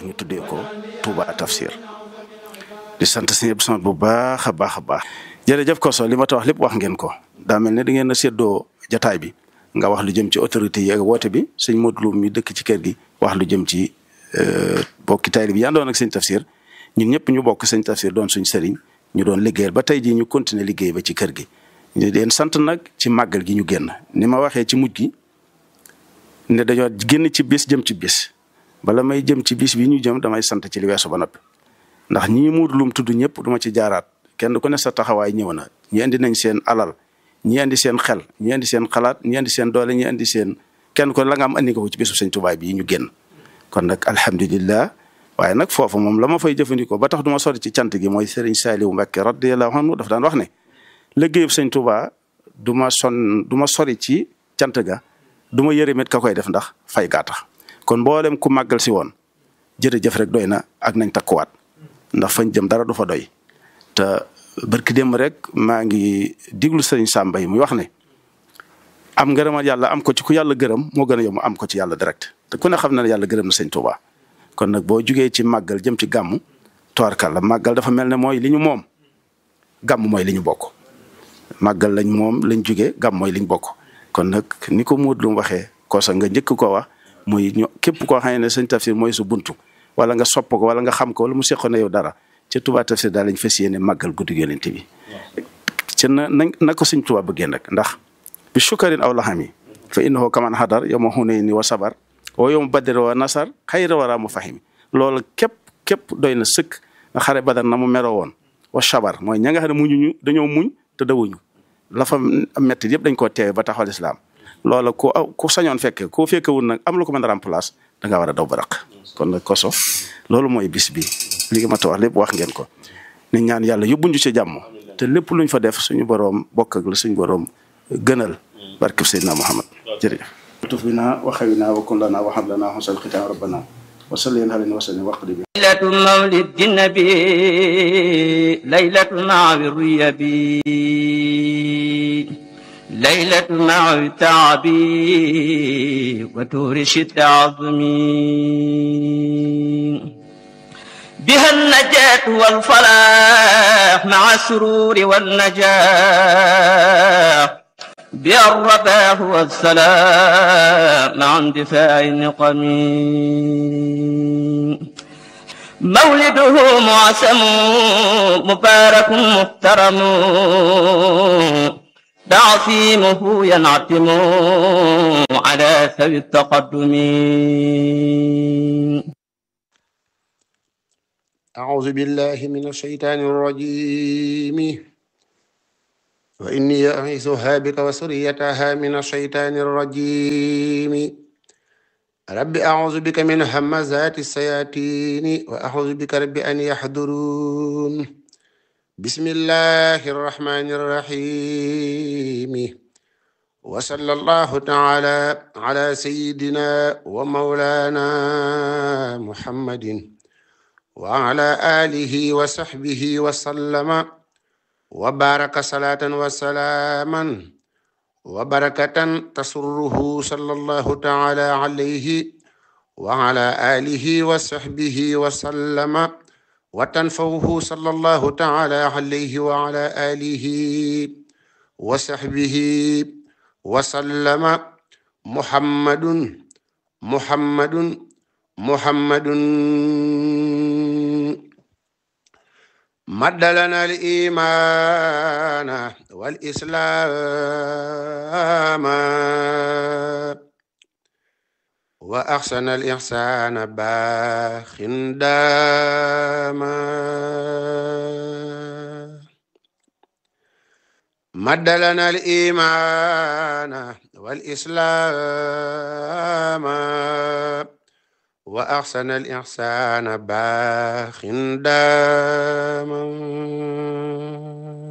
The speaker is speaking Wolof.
ñu tuddee ko Touba Tafsir di sant sëñ Abdou Samad bu baax a baax a baax. jërëjëf Koso li ma ta wax lépp wax ngeen ko daa mel ne da ngeen a séddoo jataay bi nga wax lu jëm ci autorité yi ak woote bi sëñ Modou Lo mi dëkk ci kër gi wax lu jëm ci bokki tayri bi yandoon ak sëñ Tafsir ñun ñëpp ñu bokk sëñ Tafsir doon suñ sëriñ ñu doon liggéeyal ba tey jii ñu continuer liggéey ba ci kër gi. ñu leen sant nag ci màggal gi ñu génn ni ma waxee ci mujj gi ne dañoo génn ci bis jëm ci bis bala may jëm ci bis bi ñu jëm damay sant ci li weesu ba noppi ndax ñii Modou Lo tudd ñëpp duma ci jaaraat kenn ku ne sa taxawaay ñëw na ñi indi nañ seen alal ñi indi seen xel ñi indi seen xalaat ñi indi seen doole ñi indi seen kenn ko la nga am andi nga ko ci bisu sëñ Tuubaa bi ñu génn kon nag alhamdulillah waaye nag foofu moom la ma fay jëfandikoo ba tax du ma sori ci cant gi mooy Serigne Saliou Mbacké radiyallahu anhu dafa daan wax ne liggéeyub sëñ Tuubaa du ma son du ma sori ci cant ga du ma yërëmet ka koy def ndax fay gaa tax kon mboolem ku màggal si woon jërëjëf rek doy na ak nañ takkuwaat ndax fañ jëm dara du fa doy te barki démb rek maa ngi diglu sëriñ Samba yi muy wax ne am ngërëmal yàlla am ko ci ku yàlla gërëm moo gën a yomb am ko ci yàlla direct te ku ne xam na ne yàlla gërëm na sëñ Tuubaa kon nag boo jugee ci màggal jëm ci gàmmu toorkal la màggal dafa mel ne mooy li ñu moom gàmm mooy li ñu bokk màggal lañ moom lañ jugee gàmm mooy liñ bokk kon nag ni ko Modou Lo waxee kosa nga njëkk ko wax muy ñu képp koo xam ne sëñ Tafsir mooy su buntu wala nga sopp ko wala nga xam ko wala mu seqoon na yow dara ca Touba Tafsir daal lañ fas yéene màggal guddi Yonent bi ci na na na ko sëñ Touba bëggee nag ndax bi shukarin aw laxami fa innahu kaman hadar yawma hunayni wa sabar wa yawma badr wa nasar xayra wara mu fahimi loolu képp képp doy na sëkk nga xare badar na mu meroo woon wa sabar mooy ña nga xam ne muñuñu dañoo muñ te dawuñu la fa metti yëpp dañ koo teewe ba taxawal islam loola ku ku sañoon fekke koo fekkewul nag am lu ko mën a remplace da nga war a daw ba raq kon nag koso loolu mooy bis bi li nga ma ta wax lépp wax ngeen ko ni ñaan yàlla yóbbuñu ci jàmm te lépp luñ fa def suñu boroom bokk ak la suñu boroom gënal barkeb Seydina Muhammad jërëjëf tuf bina wa xawina wa kun lana wa hab lana husnal xitam rabbana wa salli alayhi wa sallim waqdi bi ليلة مولد النبي ليلة مع الريبي ليلة مع التعب وتورش التعظم بها النجاة والفلاح مع السرور والنجاح بها الرباح والسلام مع اندفاع النقم مولده معسم مبارك محترم تعصيمه ينعتم على ثوي التقدم أعوذ بالله من الشيطان الرجيم وإني أعيذها بك وسريتها من الشيطان الرجيم رب أعوذ بك من همزات الشياطين وأعوذ بك رب أن يحضرون بسم الله الرحمن الرحيم وصلى الله تعالى على سيدنا ومولانا محمد وعلى آله وصحبه وسلم وبارك صلاة وسلاما وبركة تسره صلى الله تعالى عليه وعلى آله وصحبه وسلم وتنفوه صلى الله تعالى عليه وعلى آله وصحبه وسلم محمد محمد محمد مد لنا الإيمان والإسلام وأحسن الإحسان باخ داما مد لنا الإيمان والإسلام وأحسن الإحسان باخ داما